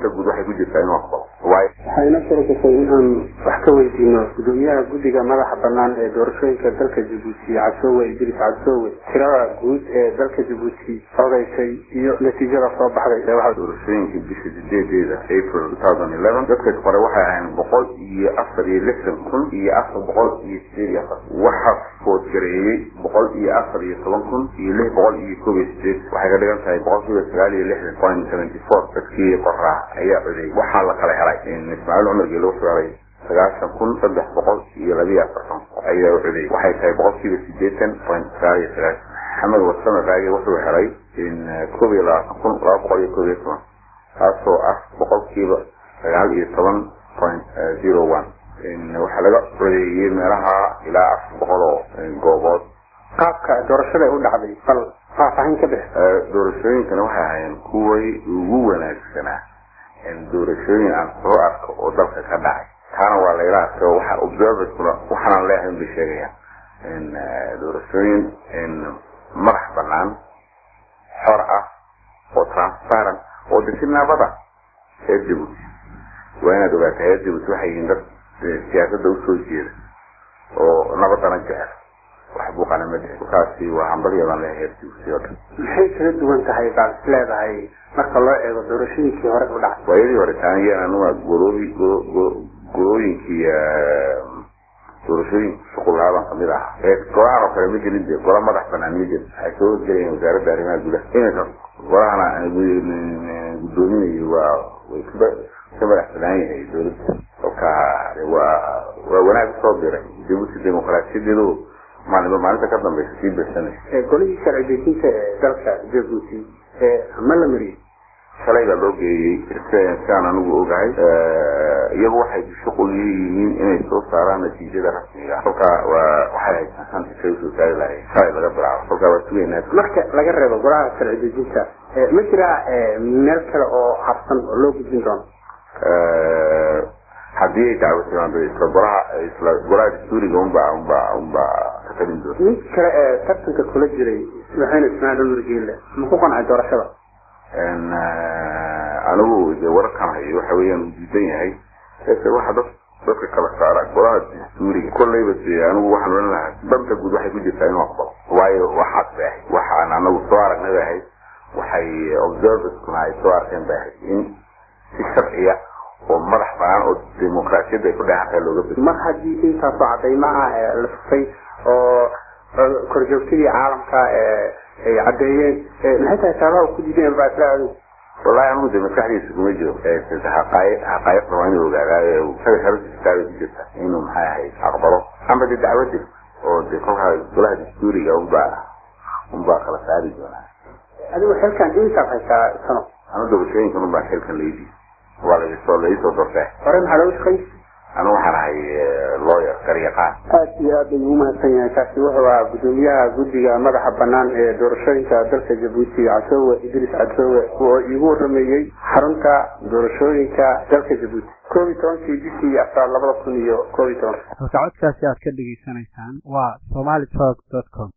danta guud waxay ku jirtaa inuu aqbalo waayo waxayna suuragashay in aan wax ka weydiino gudoomiyaha guddiga madaxa banaan ee doorashooyinka dalka jabuuti cabsoowe idris cabsoowe tirada guud ee dalka jabuuti odaysay iyo natiijada soo baxday ee waxa doorashooyinkii bisha sideedeeda april dadka hore waxay ahayn boqol iyo afar iyo lixdan kun iyo afar boqol iyo sideed iyo afar waxaa foodgareeyey boqol iyo afar iyo toban kun iyo lix boqol iyo koob iyo sideed waxay ka dhigan tahay boqolkiiba sagaal iyo lixdan point seventy four dadkii qoraa ayaa codeeyey waxaa la kala helay ismaaciil cumar geelo wuxuu helay sagaashan kun saddex boqol iyo labiyo afartan ayaa u codeeyey waxay tahay boqolkiiba sideetan point sagaal iyo sagaashan maxamed wasame raage wuxuu helay koob iyo labaatan kun laba boqol iyo koob iyo toban taasoo ah boqolkiiba sagaal iyo toban point zero one waxaa laga codeeyey meelaha ilaa afar boqol oo goobood qaabka doorashada u dhacday bal faahfaahin ka bix doorashooyinkana waxay ahaayeen kuway ugu wanaagsanaa doorashooyin aan soo arko oo dalka ka dhacay taana waa layla arkay oo waxa observerskuna waxaanaan leeyahay un bay sheegayaan doorashooyin madax banaan xor ah oo transparent oo disi nabada reer jabuuti waa inaad ogaataa reer jabuuti waxay yihiin dad siyaasadda usoo jeeda oo nabadana jecel wax buuqana ma jecel kaasi waa hambalyadan leeyahay reer jabuuti oo dhan maxay kala duwan tahay baad is leedahay marka loo eego doorashooyinkii hore u dhacay waayadii hore taaniyan anuga goloobi golooyinkii doorashooyinka shuqulaabaan kamid ahaa ee golahan oo kale ma jirin de gola madax banaan ma jirin waxay soo horgelayeen wasaaradda arrimaha gudaha iminka golahana gudoominayo waa way ka ka madax banaan yahay dowladda kolka waa waa wanaag usoo diray jabuuti dimuqraasiyadeedu maalinba maalinta ka dambeysa sii birsanaysa golihii sharci dejinta ee dalka jabuuti ma la mariyey shalay baa loo geeyey sidaan anigu ogahay iyagu waxay shuqul yihiin inay soo saaraan natiijada rasmiga kolka waa waxay haysan isay usoo saari lahay shalay laga bilaabo kolka waa sugeynaa marka laga reebo golaha sharci dejinta ma jiraa meel kale oo habsan oo loo gudbin doono haddii ay dacwo timaado isla golaha isla golaha dastuuriga unba unba unba ka talin doona mid kale ee tartanka kula jiray madaxweyne ismaaciil cumar geelle ma ku qancay doorashada anigu de wararkan hayo waxa weeyaan uu diidan yahay ese waxa dad dadka kala saara golaha dastuuriga kolleyba de anigu waxaan ohan lahaa danta guud waxay ku jirtaa inuu aqbalo waayo waxaas bay ahayd waxaan anagu soo aragnay bay ahayd waxay observerskuna ay soo arkeen bay ahayd in si sharciya oo madax banaan oo dimuqraasiyadda ay ku dheexantahay looga bed mar haddii intaasoo cadaymaha la fufay oo korjoogtadii caalamka ay caddeeyeen maxay tahay saabaha ku diideen baa isla adigu wallahi anigu de maskaxdiisa kuma jiro haqaaiq haqaa'iqda waa inuu ogaadaa isaga sharaftiisaaba ku jirta inuu maxay ahayd aqbalo amba de dacwadi oo de kolkaa golaha dastuuriga unbaa unbaa kala saari doonaa adigu xilkan intaad haysaa sano anu doorashooyinkan unbaa xilkan laydii waa laisoo laisoo dortee hore maxaa looga shaqayn anu waxaan ahay lawyer garyaqaan aad iyo aad ayuu umahadsan yahay kaasi wuxuu ahaa gudoomiyaha guddiga madaxa banaan ee doorashooyinka dalka jabuuti cabsoowe idris cabsoowe oo iigu warameeyey xarunta doorashooyinka dalka jabuuti koob iyo tobankii bishii afraad labada kun iyo koob iyo toban halka codkaasi aad ka dhegaysanaysaan waa somali talk dot com